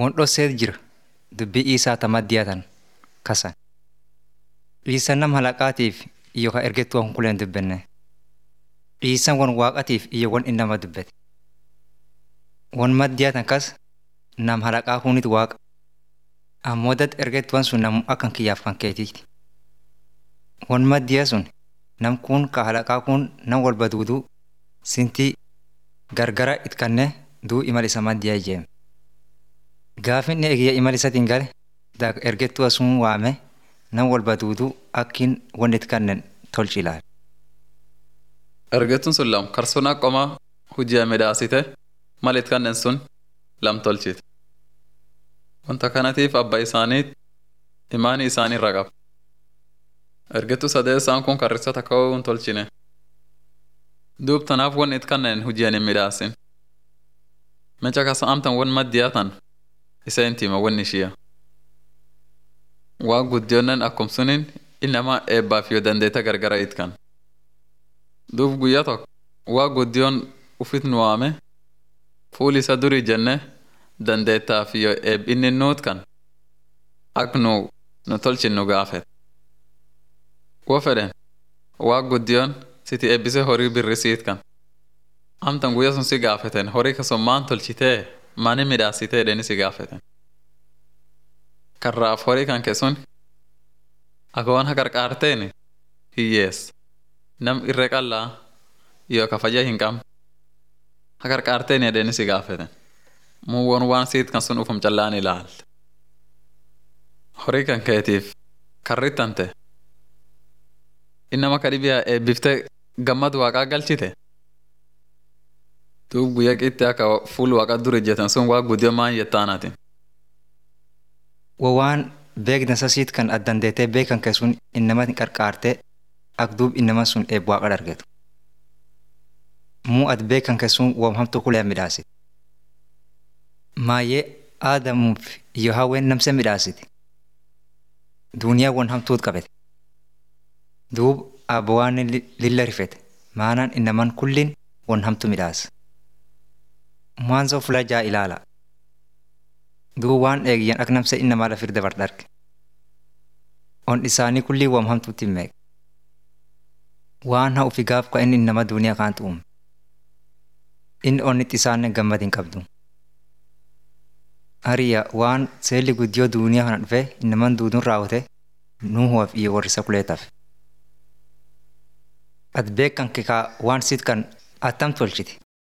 Wondhosseet jira dubbii isaa tamaddiyaatan kasan. Dhiisan nam halaqaatiif iyo ka ergettuu hunkuleen dubbenne. Dhiisan won waaqatiif iyo won inni nama dubbete. Won maddiyaatan kas nam halaqaa hunit waaqa. Ammoo dad ergettuwan sun namu akkan kiyyaaf kan keetiiti. Won maddiyaa sun nam kun ka halaqaa kun nam walba duuduu sintii gargara it kanne duu imal isa maddiyaa ijeeme. Gaafin inni eegiyya imal isatiin gale daak ergettuwa sun waame nam walba duuduu akkin won it kannen tolchi ilaale. Ergettuun sun lam karsunaa qomaa hujii midhaasite mal it kannen sun lam tolchite. Wanta kanatiif abba isaaniit imaanii isaanii irra qaba. Ergettuu sadeessaan kun karrisa takka hin tolchine. Duub tanaaf won it kannen hujii hin midhaasin. Mecha kasa amtan won maddiyaatan isa intima won ishiya. Waa guddiyoonnen akkum sunin inama eebbaaf yoo dandeeta gargara it kan. Duub guyyaa tokko waa guddiyoon ufit nu waame fuul isa durii jenne dandeettaaf yoo eeb inni nuut kan ak nu nu tolchin nu gaafet. Wo fedhen waa guddiyoon siti eebbise horii birrisiit kan. Amtan guyyaa sun si gaafeten horii kasun maan tolchitee maani midhaasitee jedheni si gaafeten. Karraaf horii kan keessun akka waan haqarqaarteen hiyyeessa. Nam irree qallaa yoo kafaja hin qabne haqarqaarteen jedheni si gaafeten. Muwwoon waan siit kan sun ufum callaan ilaalte. Horii kan keetiif karrittante innama kadhibiyaa eebbiftee gammad waaqaa galchite. Duub guyyaa qitti akka fuul waaqa dur ijjetan sun waa guddiyoo maan jettaanaati. Wo waan beekdansa siit kan addandeetee beekan kee sun innama qarqaartee ak duub innama sun eeb waaqa dargetu. Muu at beekan kee sun woom hamtu kulee midhaasite. Maayyee aadamuuf iyo hawween namse midhaasiti. Duuniyaa won hamtuut qabete. Duub abba waan lilla rifete maanaan innaman kullin won hamtu midhaasa. Mwanzo fula jaa ilaala. Duub waan eegiyyan ak namse innamaa lafir dabar darge. On isaanii kullii wam hamtuutti hin meeqe. Waan haa ufi gaaf ka inni innama duuniyaa kaantu uume. Inni onnit isaanne gammad hin qabdu. Hariya waan seelli guddiyoo duuniyaa kana dhufe innaman duuduun raawwate nuuhuwaaf iyo warrisa kuleetaaf. At beekan kekaa waan siit kan attam tolchiti.